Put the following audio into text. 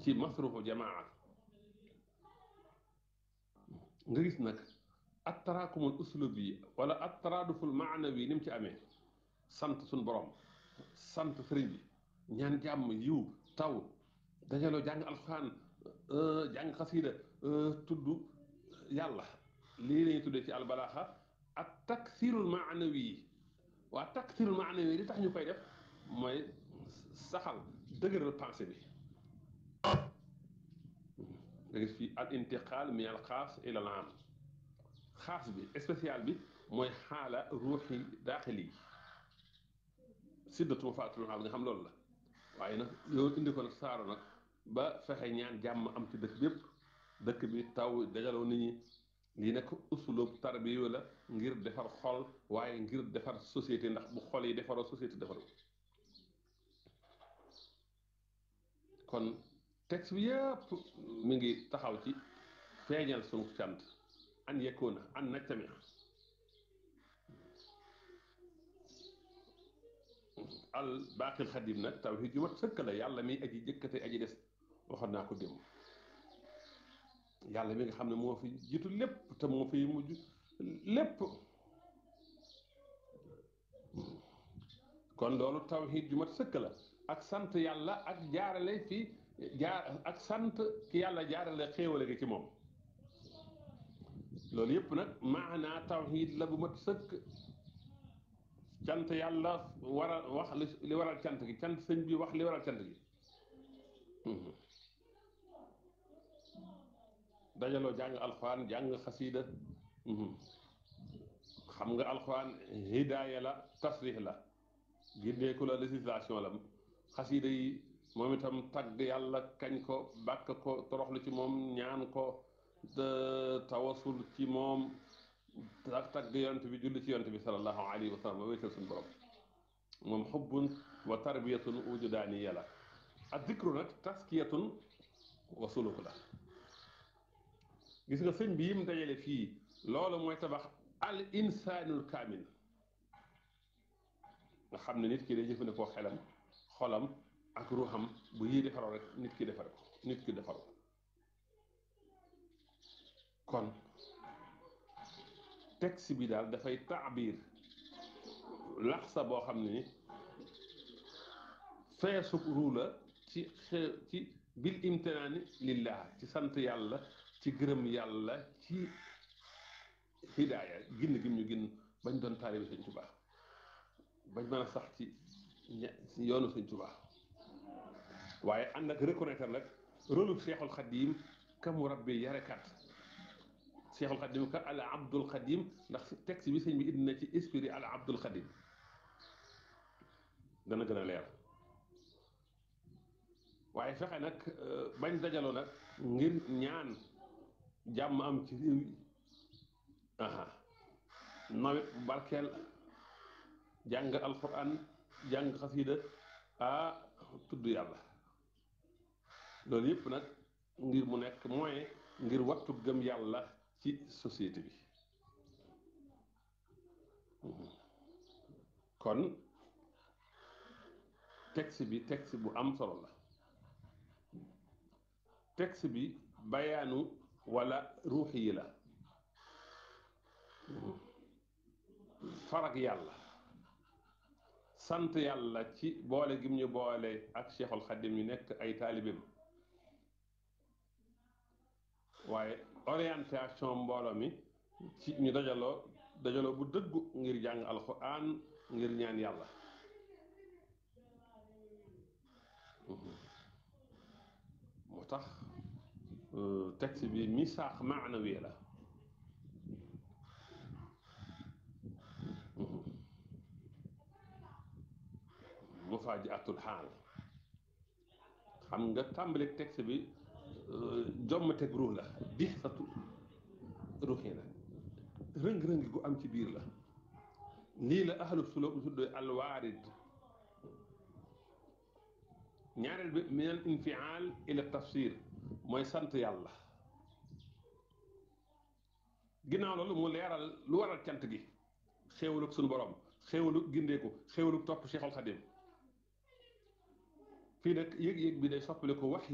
ci masrufu jamaa nga gis nag at taraakumul uslub yi wala at taraaduful maanawi ni mu ci amee sant suñ borom sant sëriñ bi ñaan jàmm yiw taw dajaloo jàng alxuraan jàng xasiida tudd yàlla lii lañuy tuddee ci albalaaxa ak taksirul maanawi yi waa taksirul maanawi yi li tax ñu koy def mooy saxal dëgëral pensée bi nga gis fii al intiqaal min al xaas ila al aam xaas bi spécial bi mooy xaala ruuxi daaxili siddatu faatul nga xam loolu la waaye nag yow indi ko nag saaro nag ba fexe ñaan jàmm am ci dëkk bépp dëkk bi taw dajaloo nit ñi lii nag usulub tarbiya la ngir defar xol waaye ngir defar société ndax bu xol yi defaroo société defaroo kon texte bi yëpp mi ngi taxaw ci feeñal sunu cant an yekkoona an naj tamit al baaqil xadim nag tawhiid ju mat sëkk la yàlla mi aji jëkkate aji des waxoon naa ko démb yàlla mi nga xam ne moo fi jiitu lépp te moo fi mujj lépp kon loolu tawhiid ju mat sëkk la ak sant yàlla ak jaarale fi jaar ak sant ki yàlla jaarale xéewale gi ci moom loolu yëpp nag maanaa tawhiid la bu mat sëkk cant yàlla war a wax li waral cant gi cant sëñ bi wax li waral cant gi dajaloo jàng alxuraan jàng xasiida xam nga alxuraan hidaaya la tasrix la gindeeku la législation la xasiida yi moom itam tagg yàlla kañ ko bàkk ko toroxlu ci moom ñaan ko tawasul ci moom ak tagg yonent bi julli ci yonent bi sallallahu alayhi wa sallam ba wéetal suñu borom moom xubbun wa tarbiyatun wujudaaniya la ak dikru nag taskiyatun wa suluk la gis nga sëñ bi yim dajale fii loolu mooy tabax al insaanul kaamil nga xam ne nit ki day jëfandikoo xelam xolam ak ruuxam bu yii defaroo rek nit ki defar ko nit ki defar ko kon texte bi daal dafay taabir laxsa boo xam ne ni feesug ruu la ci xew ci bil imtinaani lillah ci sant yàlla ci gërëm yàlla ci hidaaya ginn gim ñu ginn bañ doon taalibe Sëñ Tuubaa bañ mën a sax ci yoonu Sëñ Tuubaa waaye ànd ak reconnaître nag rôle Seexul Xadiim ka mu rabbi yarekat Seexul Xadim ka al Abdul Xadim ndax texte bi sëñ bi indi na ci esprit al Abdul Xadim dana gën a leer waaye fexe nag bañ dajaloo nag ngir ñaan jàmm am ci réew yi aha nawet barkeel jàng alquran jàng xasiida ah tudd yàlla loolu yëpp nag ngir mu nekk moyen ngir wattu gëm yàlla ci société bi kon texte bi texte bu am solo la texte bi bayaanu wala ruuxi yi la farag yàlla sant yàlla ci boole gim ñu boole ak Cheikhul Xadim ñu nekk ay taalibeem waaye orientation mbooloo mi ci ñu dajaloo dajaloo bu dëggu ngir jàng alxuraan ngir ñaan yàlla moo tax texte bi misaax maanawi la mufaajiatul xaal xam nga tàmbali texte bi jommateg ruux la di satu ruuxi la rëng-rëng gu am ci biir la lii la ahlu suluk tuddee alwaarid ñaareel bi min al infial ila tafsir mooy sant yàlla ginnaaw loolu mu leeral lu waral cant gi xéewalug suñu borom xéewalug gindeeku xéewalug topp Cheikhul Xadim fii nag yëg-yëg bi day soppali ko wax